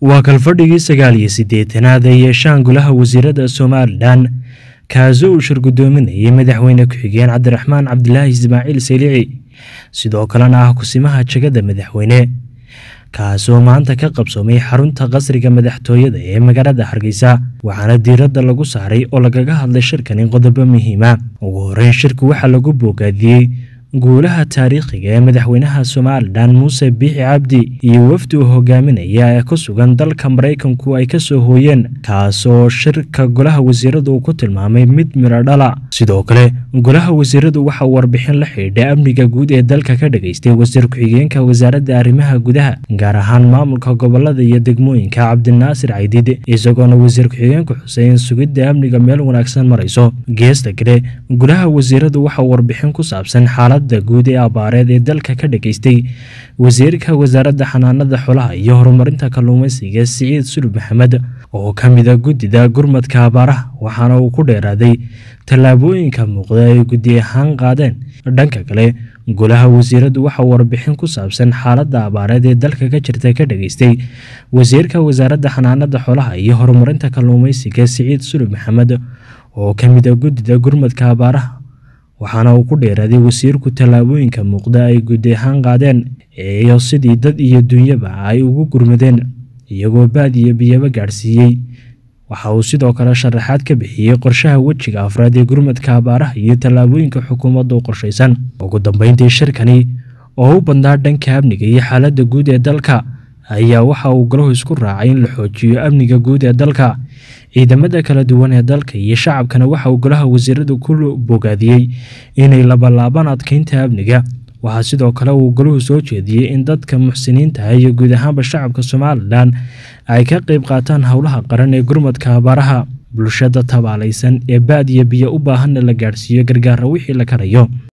waa kalfadhigii sagaal iyo siddeetanaad ee yeeshaan golaha wasiirada somalilan kaasoo uu shir guddoominayay madaxweyne ku-xigeen cabdiraxmaan cabdilaahi ismaaciil selici sidoo kalena ah kusimaha jegada madaxweyne kaasoo maanta ka qabsoomay xarunta qasriga madaxtooyada ee magaalada hargeysa waxaana diiradda lagu saaray oo lagaga hadlay shirkani qodobo muhiima ugu horeyn shirku waxaa lagu boogaadiyey guulaha taariikhiga ee madaxweynaha somalilan muuse biixi cabdi iyo wafdi uu hogaaminaya ee ku sugan dalka maraykanku ay kasoo hooyeen kaasoo shirka golaha wasiiradu uu ku tilmaamay mid midho dhala sidoo kale golaha wasiiradu waxa uu warbixin la xidhiidha amniga guud ee dalka ka dhageystay wasiir ku-xigeenka wasaaradda arrimaha gudaha gaar ahaan maamulka gobolada iyo degmooyinka cabdinaasir caydid isagoona wasiir ku-xigeenku xusay in sugidda amniga meel wanaagsan marayso geesta kale golaha wasiiradu waxa uu warbixin ku saabsan xaalad guud ee abaareed ee dalka ka dhageystay wasiirka wasaaradda xanaanada xolaha iyo horumarinta kalluumeysiga siciid sulub maxamed oo ka mida guddida gurmadka abaaraha waxaana uu ku dheeraaday tallaabooyinka muuqda ay guddi ahaan qaadeen dhanka kale golaha wasiiradu waxa warbixin ku saabsan xaaladda abaareed ee dalka ka jirta ka dhageystay wasiirka wasaaradda xanaanada xolaha iyo horumarinta kalluumeysiga siciid sulub maxamed oo ka mida guddida gurmadka abaaraha waxaana uu ku dheeraaday wasiirku tallaabooyinka muuqda ay guddi ahaan qaadeen iyo sidii dad iyo dunyaba ay ugu gurmadeen iyagoo baad iyo biyaba gaadhsiiyey waxa uu sidoo kale sharaxaad ka bixiyey qorshaha wejiga afraad ee gurmadka abaaraha iyo tallaabooyinka xukuumadda u qorshaysan ugu dambeyntii shirkani oo u badnaa dhanka amniga iyo xaaladda guud ee dalka ayaa waxa uu golahu isku raacay in la xoojiyo amniga guud ee dalka ciidamada kala duwan ee dalka iyo shacabkana waxa uu golaha wasiiradu ku bogaadiyey inay labalaabaan adkeynta amniga waxaa sidoo kale uu golahu soo jeediyey in dadka muxsiniintaah iyo guud ahaanba shacabka somalilan ay ka qeyb qaataan howlaha qaran ee gurmadka abaaraha bulshada tabaalaysan ee baad iyo biyo u baahanna la gaadhsiiyo gargaara wixii la karayo